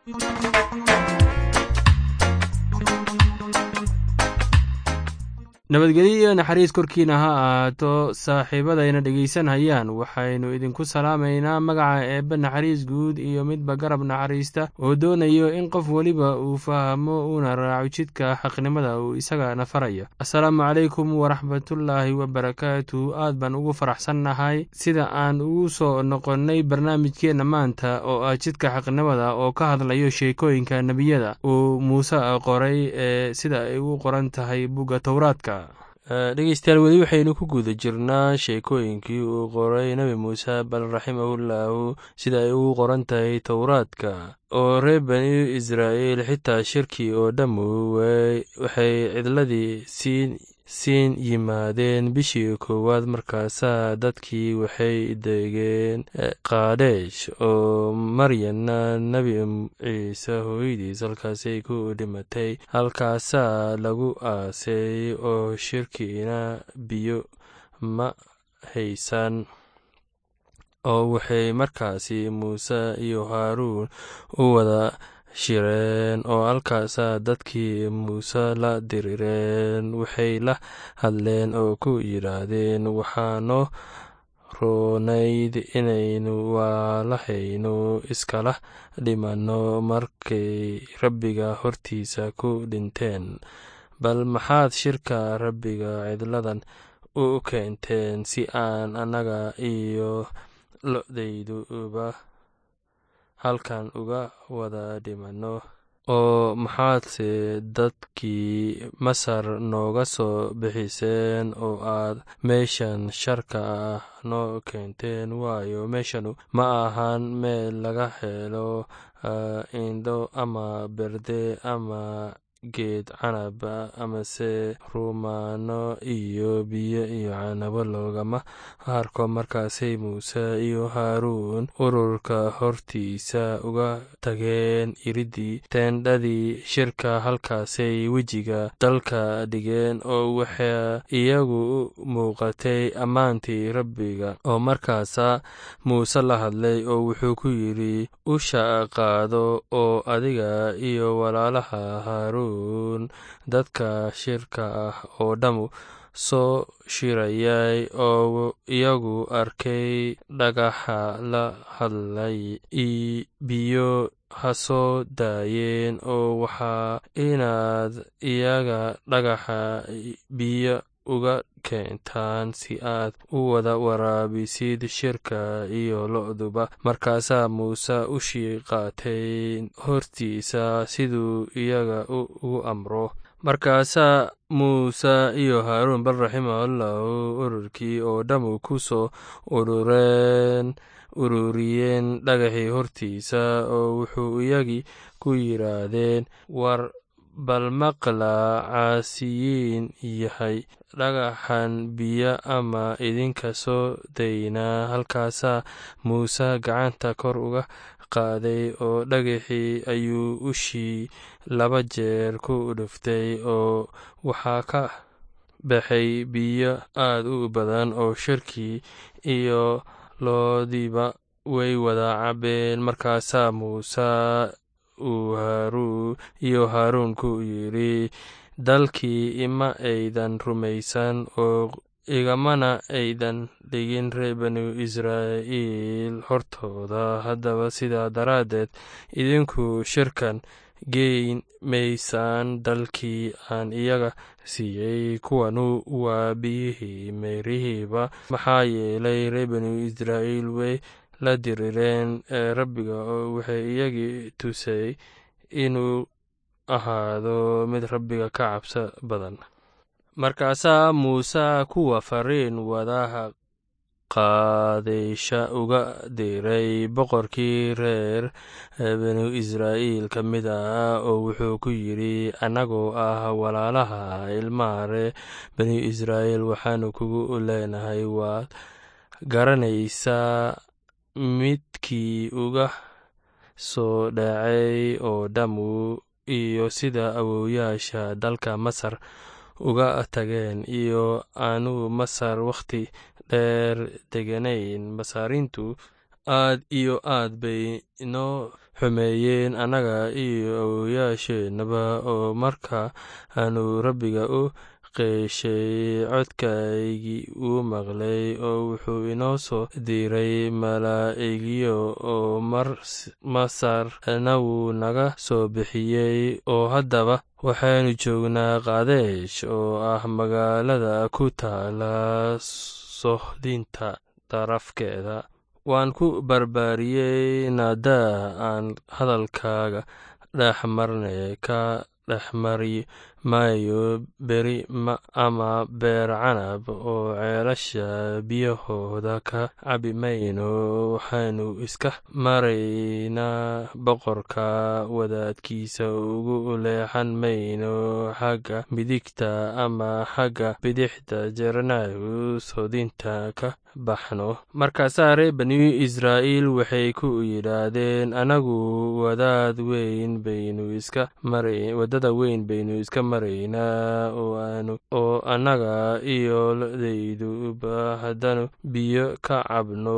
nabadgelyo iyo naxariis korkiina ha ahaato saaxiibadayna dhegaysanhayaan waxaynu idinku salaamaynaa magaca eebbe naxariis guud iyo midba garab naxariista oo doonayo in qof weliba uu fahmo uuna raaco jidka xaqnimada uu isagana farayo assalaamu calaykum waraxmatullaahi wabarakaatu aad baan ugu faraxsannahay sida aan ugu soo noqonnay barnaamijkeenna maanta oo ah jidka xaqnimada oo ka hadlayo sheekooyinka nebiyada uu muuse qoray ee sida ay u qoran tahay bugga towraadka dhegeystayaal weli waxaynu ku guda jirnaa sheekooyinkii uu qoray nebi muuse bal raximahullaahu sida ay ugu qoran tahay towraadka oo reer bani israa'iil xitaa shirkii oo dhammu waxay cidladii siin siin yimaadeen bishii koowaad markaasaa dadkii waxay degeen kaadesh oo maryanna nebi ciise hooyadiis halkaasay ku dhimatay halkaasaa lagu aasay oo shirkiina biyo ma haysan oo waxay markaasi muuse iyo haaruun u wada shireen oo halkaasaa dadkii muuse la dirireen waxay la hadleen oo ku yidhaahdeen waxaanoo roonayd inaynu waalahaynu iskala dhimanno markay rabbiga hortiisa ku dhinteen bal maxaad shirka rabbiga cidladan u keenteen si aan annaga iyo lo-dayduba halkan uga wada dhimanno oo maxaadse dadkii masar nooga soo bixiseen oo aad meeshan sharka ah noo keenteen waayo meeshanu ma ahan meel laga helo indho ama berde ama geed canaba amase rumaano iyo biyo iyo canabo loogama harko markaasay muuse iyo haaruun ururka hortiisa uga tageen iridii teendhadii shirka halkaasay wejiga dalka dhigeen oo waxaa iyagu u muuqatay ammaantii rabbiga oo markaasaa muuse la hadlay oo wuxuu ku yidhi usha qaado oo adiga iyo walaalaha haaruun dadka shirka ah oo dhammu soo shirayay oo iyagu arkay dhagaxa la hadlay biyo ha soo daayeen oo waxaa inaad iyaga dhagaxa biyo uga keentaan si aad u wada waraabisid shirka iyo lo-duba markaasaa muuse ushii qaatay hortiisa siduu iyaga ugu amro markaasaa muuse iyo haaruun bal raximahullahu ururkii oo dhammu ku soo urureen ururiyeen dhagaxii hortiisa oo wuxuu iyagii ku yidhaahdeen war bal maqla caasiyiin yahay dhagaxan biyo ama idinka soo daynaa halkaasaa muuse gacanta kor uga qaaday oo dhagaxii ayuu ushii laba jeer ku dhuftay oo waxaa ka baxay biyo aad u badan oo shirkii iyo loodiiba way wada cabeen markaasaa muuse uu haaruu iyo haaruun ku yidhi dalkii ima aydan rumaysan oo igamana aydan dhigin reer banu israa'iil hortooda haddaba sidaa daraaddeed idinku shirkan geyn maysaan dalkii aan iyaga siiyey kuwanu waa biyihii meerihiiba maxaa yeelay reer banu israa'iil way la dirireen rabbiga oo waxay iyagii tusay inuu ahaado mid rabbiga ka cabso badan markaasaa muuse kuwa fariin wadaha qaadeysha uga diray boqorkii reer banu israa'iil ka mid ah oo wuxuu ku yidhi annagoo ah walaalaha ilmaha reer banu israa'iil waxaanu kugu leenahay waad garanaysaa midkii uga soo dhacay oo dhammu iyo sida awowyaasha dalka masar uga tageen iyo aanu masar wakhti dheer deganayn masaarintu aad iyo aad bay inoo xumeeyeen annaga iyo awowayaasheenaba oo marka aanu rabbiga u qeeshay codkaygii uu maqlay oo wuxuu inoo soo diray malaa'igyo oo masarna wuu naga soo bixiyey oo haddaba waxaanu joognaa kaadesh oo ah magaalada ku taala sohdinta darafkeeda waan ku barbaariyey naadaa aan hadalkaaga dhex marne ka dhex mari maayo beri ama beer canab oo ceelasha biyahooda ka cabi mayno waxaanu iska maraynaa boqorka wadaadkiisa ugu leexan mayno xagga midigta ama xagga bidixda jernayu soodinta ka baxno markaasaa reer bani israa'iil waxay ku yidhaahdeen anagu wadaad weyn baynu iska marawadada weyn baynu iska maraynaa oo annaga iyo lodayduba haddanu biyo ka cabno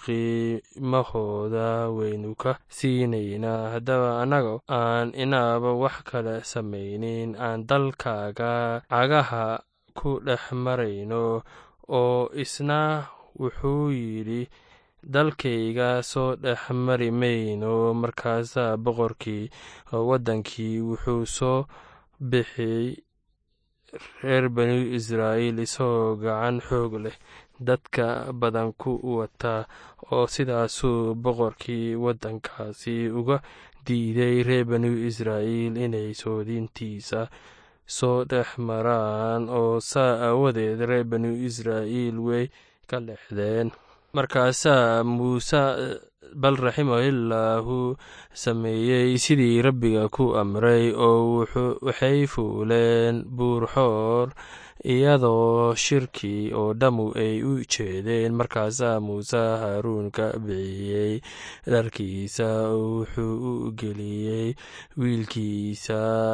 qiimahooda waynu ka siinaynaa haddaba annaga aan inaaba wax kale samaynin aan dalkaaga cagaha ku dhex marayno oo isna wuxuu yidhi dalkayga soo dhex mari mayno markaasaa boqorkii waddankii wuxuu soo bixiyey reer bani israa'iil isagoo gacan xoog leh dadka badan ku wata oo sidaasuu boqorkii waddankaasi uga diiday reer bani israa'iil inay soodintiisa soo dhex maraan oo saa aawadeed reer bani israa'iil way ka lexdeen markaasaa muuse bal raximahillaahu sameeyey sidii rabbiga ku amray oo waxay fuuleen buurxoor iyadoo shirkii oo dhammu ay u jeedeen markaasaa muuse haaruun ka bixiyey dharkiisa oo wuxuu u geliyey wiilkiisa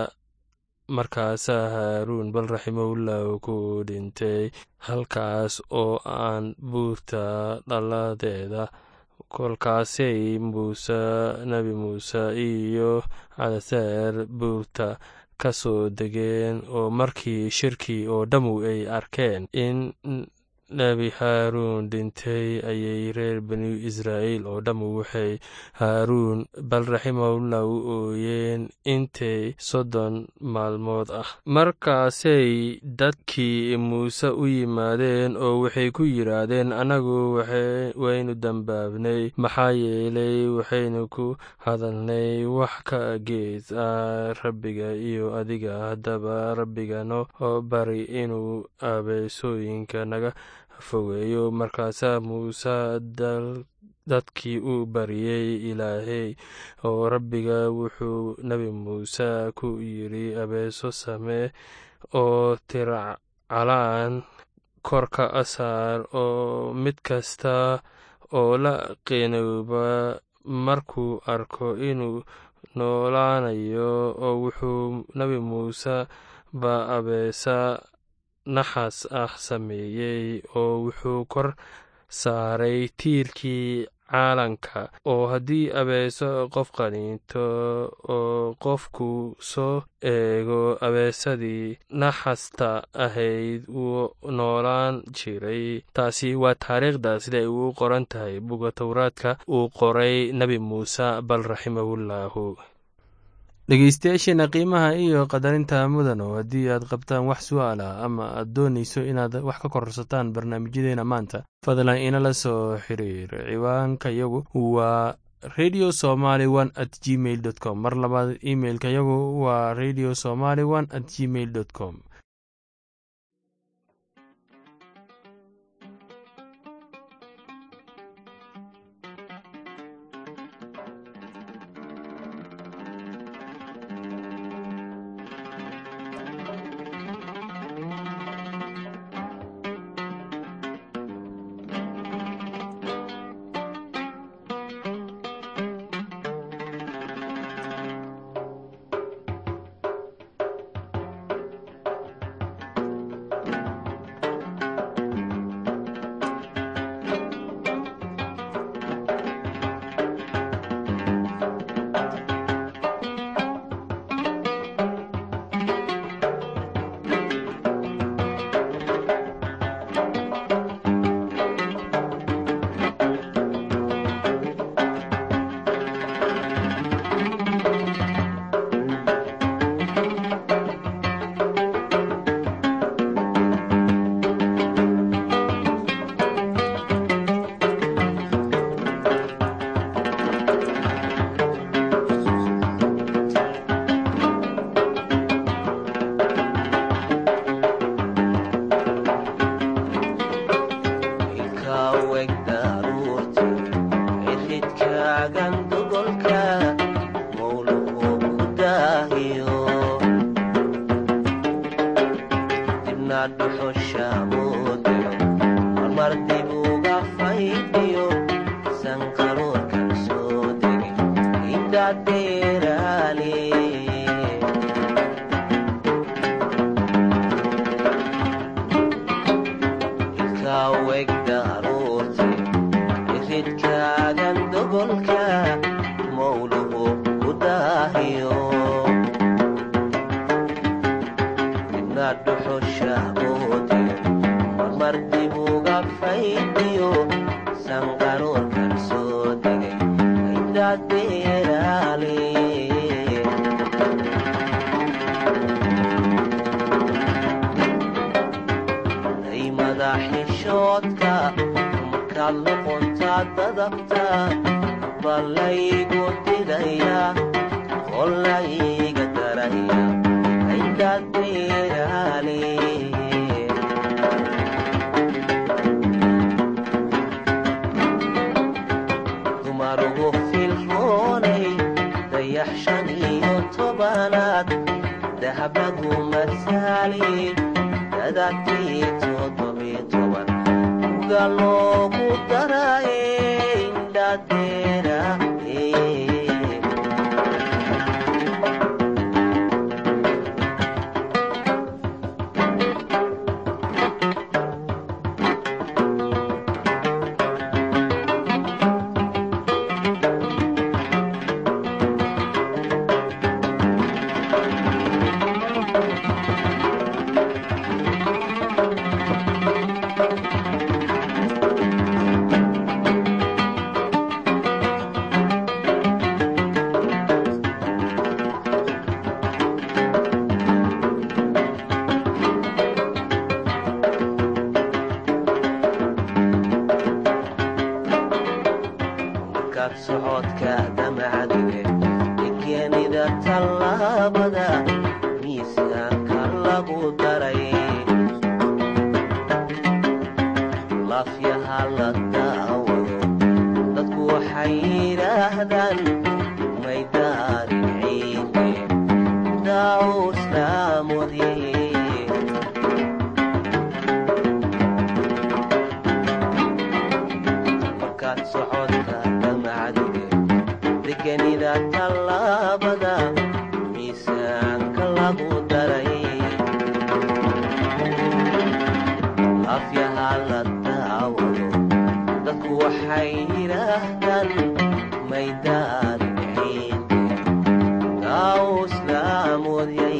markaasaa haaruun bal raximahullahu ku dhintay halkaas oo aan buurta dhalladeeda kolkaasay muuse nebi muuse iyo calaseer buurta ka soo degeen oo markii shirkii oo dhammu ay arkeen in nebi haaruun dhintay ayay reer bani israa'iil oo dhammu waxay haaruun bal raximahullah u ooyeen intay soddon maalmood ah markaasay dadkii muuse u yimaadeen oo waxay ku yidhaahdeen annagu waynu dambaabnay maxaa yeelay waxaynu ku hadalnay wax ka gees ah rabbiga iyo adiga haddaba rabbiga noo bari inuu abeesooyinka naga fogeeyo markaasaa muuse dadkii u bariyey ilaahay oo rabbiga wuxuu nebi muuse ku yidhi abeeso samee oo tircalaan korka asaar oo mid kasta oo la qeenooba markuu arko inuu noolaanayo oo wuxuu nebi muuse ba abeesa naxas ah sameeyey oo wuxuu kor saaray tiirkii caalanka oo haddii abeeso qof qaniinto oo qofku soo eego abeesadii naxasta ahayd wuu noolaan jiray taasi waa taariikhda sida ay ugu qoran tahay buga towraadka uu qoray nebi muuse bal raximahullaahu dhegeystayaasheena qiimaha iyo qadarinta mudano haddii aad qabtaan wax su-aal ah ama aad doonayso inaad wax ka kororsataan barnaamijyadeena maanta fadlan inala soo xiriir ciwaanka yagu waa radio somaly one at gmail dot com mar labaad imeilka yagu waa radio somaly one at gmail dot com iridkaagan dogolka mawluhu ku daahiyo dibna dhuxusha moodiyo marmar dib uga faydhiyo sanqaroorkan soo degi indhadheeraale ilkaaweg daaroorti iridkaagan dogolka mawluhu ku daahiyo dibna dhuxusha moodiyo marmar dib uga faydhiyo sanqaroorkan soo degay indhadheeraale ay madaxishoodka markaad noqontaa dadabta ballaygu didaya qolayga daraya indhadheeraale dumarugu filroonay dayax shan iyo tobanaad dahablagu masaali dadatii toddobiyo toban uga loogu daraye indhadeera markaad socodka damacdige degenida tallaabada miisaanka lagu daray laafyaha la daawado dadku waxay yidhaahdaan may daarin ciide daawo islaamodye markaad socodka damacdige degenida tallaabada miisaanka lagu daray afyaha la daawado dadku waxay yidhaahdaan may daarin ciide daawo islaamodyay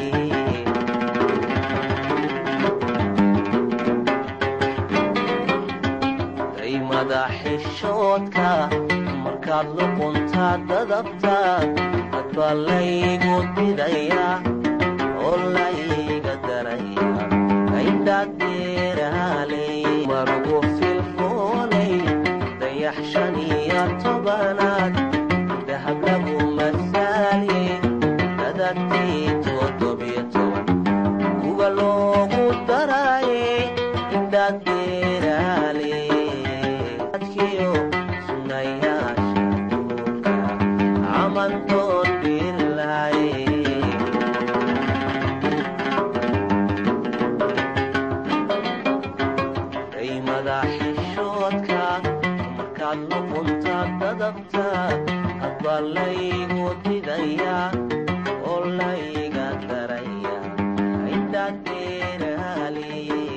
ay madaxishoodka markaad luquntaa dadabta dadbaa laygu didaya oo layga daraya indhadheeraaley marugu filfoonay dayax shan iyo tobanaad dahablagu masaali dadatii toddobiyo toban kuga loogu daraye indhadheeraale adkiyo sunayaasha duulka camantood bilaye ay madaxishoodka markaad luqunta dadabta adbaa laygu didaya oo layga daraya indhadheeraale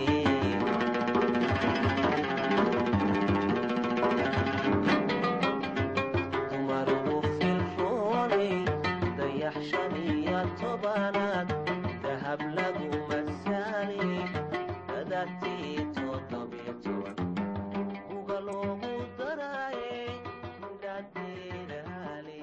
dumarugu filroonay dayax shan iyo tobanaad dahab lagu masaali dadatii toddobiyo toban uga loogu daraye indhadheeraale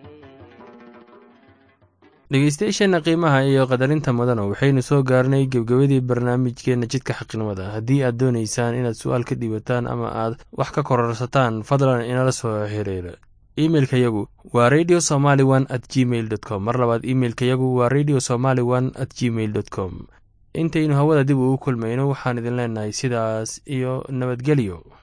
dhegeystayaasheenna qiimaha iyo qadarinta mudana waxaynu soo gaarnay gebgebadii barnaamijkeenna jidka xaqnimada haddii aad doonaysaan inaad su-aal ka dhiibataan ama aad wax ka kororsataan fadlan inala soo xiriira imeilka yagu waa radio somaly one at gmail dot com mar labaad imeilka yagu waa radio somaly one at gmail dot com intaynu hawada dib ugu kulmayno waxaan idin leenahay sidaas iyo nabadgelyo